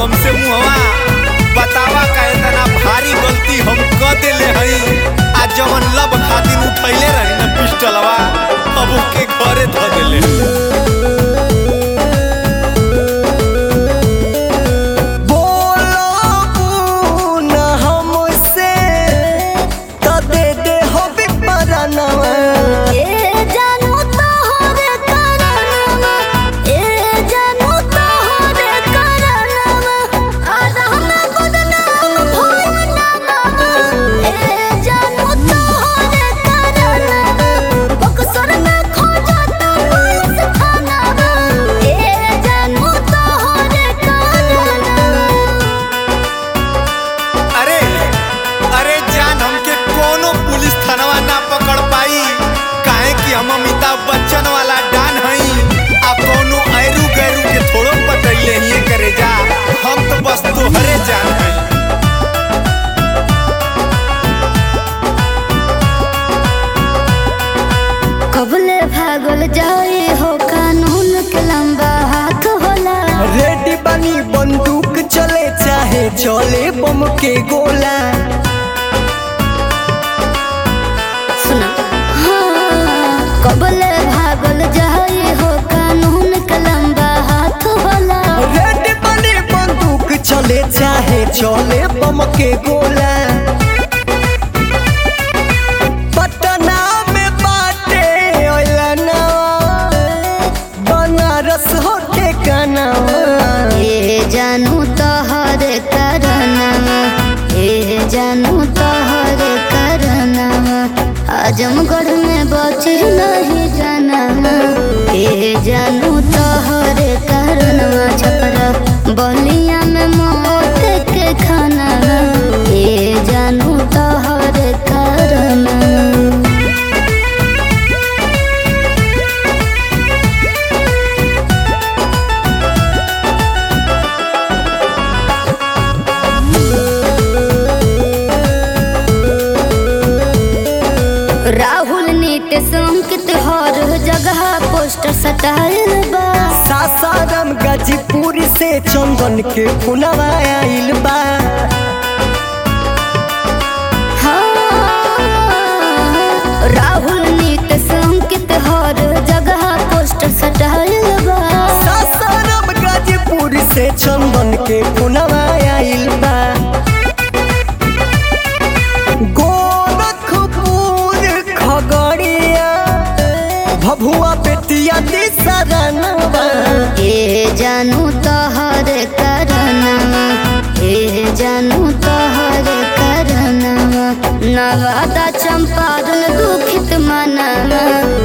हमसे मुहवा बतावा का इतना भारी गलती हम क देले हई आ जवन लब खातिर उठैले रही ना पिस्टलवा अब के घरे ध देले बोलो न हमसे तो दे दे हो बिपरनवा ए जानू तोहरे करनवा ए जानू तोहरे करनवा आदम बदनाम भइलनवा ए जानू तोहरे करनवा बक्सर में खोजता पुलिस थानावा ए जानू तोहरे करनवा अरे अरे जान हमके कोनो पुलिस थानवा ना पकड़ पाई काहे कि हम अमिताभ बच्चन वाला डान हई आ कोनो ऐरू गैरू के थोड़ो पटैले ही करे जा हम तो बस तोहरे जान हई कबले भागल जाए हो कानून के लंबा हाथ होला रेडी बनी बंदूक चले चाहे चले बम के गोला सुना हाँ कबले भागल जाए हो कानून के लंबा हाथ होला रेडी बनी बंदूक चले चाहे चले बम के गोला पटना में बाटे ओलना बनारस हो ठेकाना ए जानू तोहरे करनवा ए जानू तोहरे करनवा आजमगढ़ में बचे नहीं जानवा ए जानू तोहरे करनवा छपरा बलिया में मौत के खाना ए जानू तोहरे करनवा राहुल नीतीश अंकित हर जगह पोस्टर सटायल बा सासाराम गाजीपुर से चंदन के पुनवा आइल बा हाँ, राहुल नीतीश अंकित हर जगह पोस्टर सटायल बा सासाराम गाजीपुर से चंदन के पुनवा आइल बा गोरखपुर खगड़िया भभुआ बेतिया दिसरनवा ए जानू तोहर करनवा ए जानू तोहर करनवा नवादा चंपारण दुखित मनवा